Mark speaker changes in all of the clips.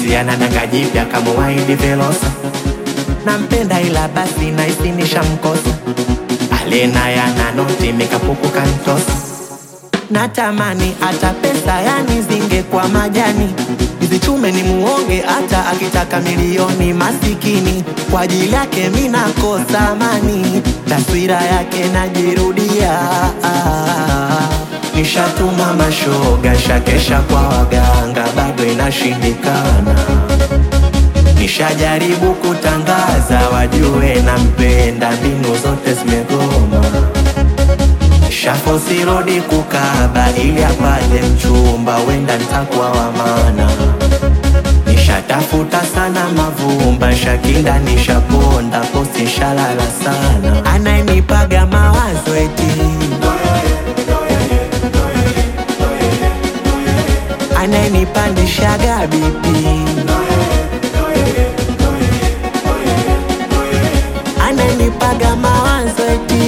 Speaker 1: eti ana danga jipya kamuwaidi Velosa. Nampenda ila basi naisi nishamkosa, alena yana noti mikapuku kantosa. Natamani hata pesa yani zingekuwa majani, nizichume ni muonge hata akitaka milioni. Masikini kwa ajili yake mi nakosa amani, taswira yake najirudia. Nishatuma mashoga, shakesha kwa waganga, bado inashindikana. Nishajaribu kutangaza wajue nampenda, mbinu zote zimegoma. Shafosi rodi kukaba ili apate mchumba, wenda ntakuwa wa maana. Nishatafuta sana mavumba, shakinda nishaponda, posti shalala sana. Anayenipaga mawazo eti anayenipandishaga bipi anayenipaga mawazo eti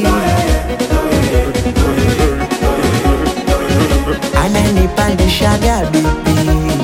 Speaker 1: ananipandishaga bipi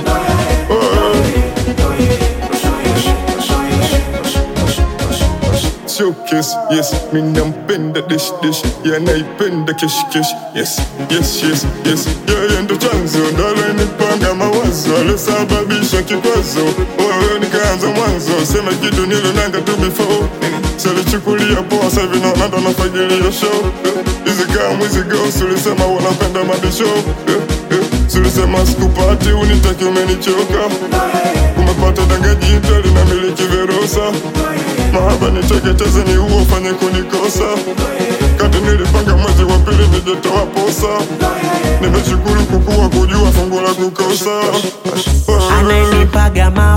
Speaker 2: showcase yes mi nampenda dish dish yanaipenda kesh kesh yes yes yes yes yeye ndo chanzo ndo alenipanga mawazo alosababisha kikwazo wewe nikaanza mwanzo sema kitu nilonanga tu before salichukulia poa sahivi naona ndo nafagilia show hizi kamu hizi ghost ulisema unapenda mabisho Sulisema sikupati unitaki umenichoka Umepata danga jipya linamiliki Verosa Mahaba niteketeze ni uo fanye kunikosa Kati nilipanga mwezi wa pili nijetoa posa Nimeshukuru kukua kujua fungu la kukosa
Speaker 1: anayenipaga mawazo